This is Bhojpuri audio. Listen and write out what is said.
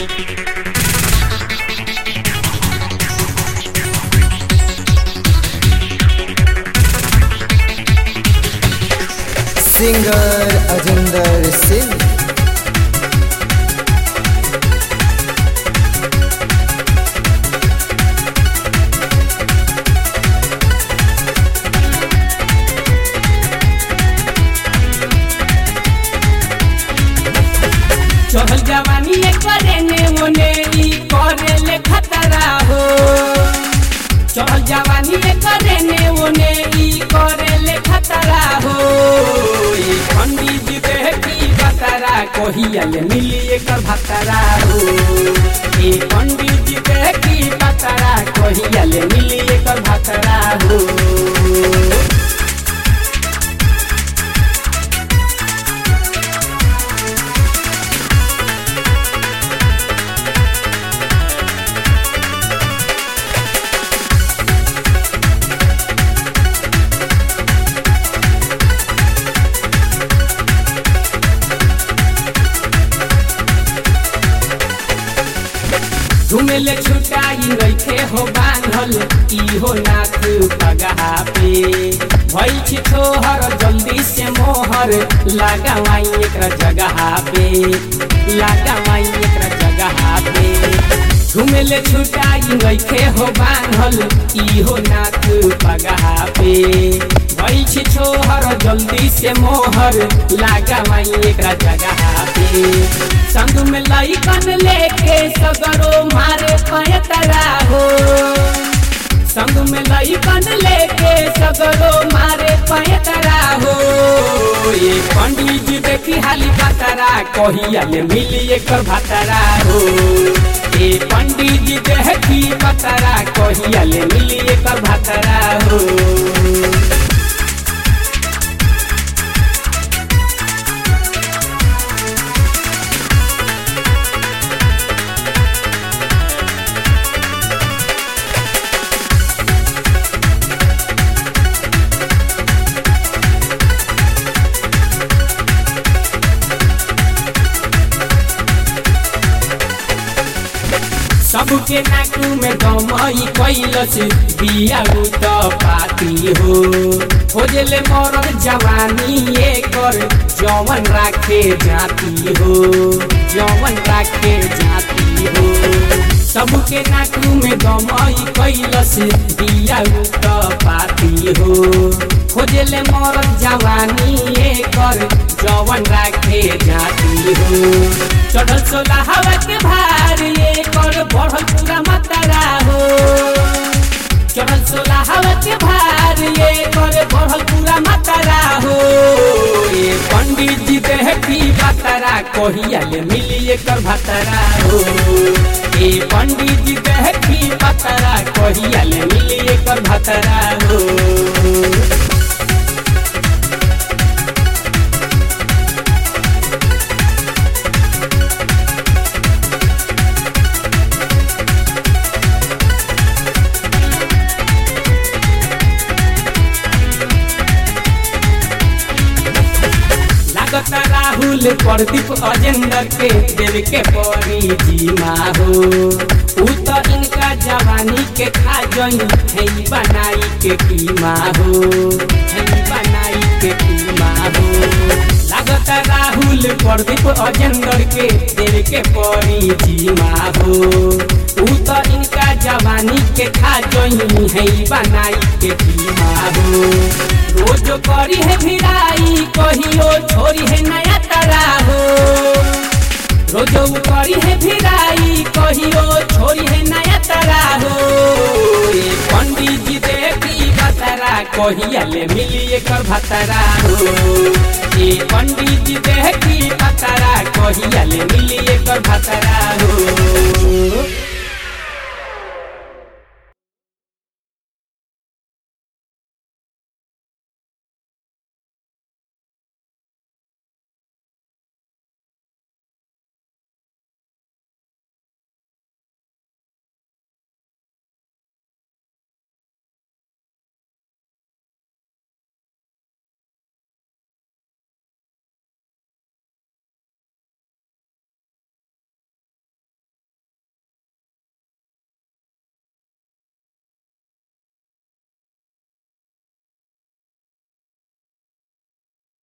सिंगर अजिंदर सिंह चहल जवानी करे ने ओने ई करे ले खतरा हो चहल जवानी करे ने ओने ई करे ले खतरा हो ई पंडित जी देह की बतरा कहिया ले मिली एकर भतरा हो ई पंडित जी देह की बतरा कहिया ले मिली एकर भतरा हो झुमेले छुटाई नइखे हो बांधल इहो नाथ पगहा पे भइल छी छोहर जल्दी से मोहर लगावाई एकरा जगहा पे लगावाई एकरा जगहा पे झुमेले छुटाई नइखे हो बांधल इहो नाथ पगहा पे भइल छी छोहर जल्दी से मोहर लगावाई एकरा जगहा पे संग में लइकन लेके सगरो मारे पयतरा हो संग में लइकन लेके सगरो मारे पयतरा हो ये पंडित जी देखी हाली बतरा कहिया ले मिली एकर भतरा हो ये पंडित जी देखी बतरा कहिया ले मिली एकर भतरा हो सबके नाकू में गमई कैलस बिया त पाती हो खोजले मरद जवानी एकर जवन राखे जाती हो जवन राखे जाती हो सबके नाकू में गमई कैलस बिया त पाती हो खोजले मरद जवानी एकर जवन राखे जाती हो चढ़ल सोला हवा के भार ये कर बढ़ल पूरा मतरा हो चढ़ल सोला हवा के भार ये कर बढ़ल पूरा मतरा हो ये पंडित जी देह की बतरा कहिया ले मिली एकर भतरा हो ये पंडित जी देह की बतरा कहिया ले मिली एकर भतरा हो लागत राहुल प्रदीप अजेंद्र के देव के परी जीमा हो ऊ तो इनका जवानी के खा जई है बनाई के कीमा हो है बनाई के कीमा हो लागत राहुल प्रदीप अजेंद्र के देव के परी जीमा हो ऊ तो इनका जवानी के खा जई है बनाई के कीमा हो रोज करी है भिड़ाई कहियो छोरी है नया तरा हो रोज करी है भिड़ाई कहियो छोरी है नया तरा हो ये पंडित जी देखी बतरा कहिया ले मिली एकर भतरा हो ये पंडित जी देखी बतरा कहिया ले मिली एकर भतरा हो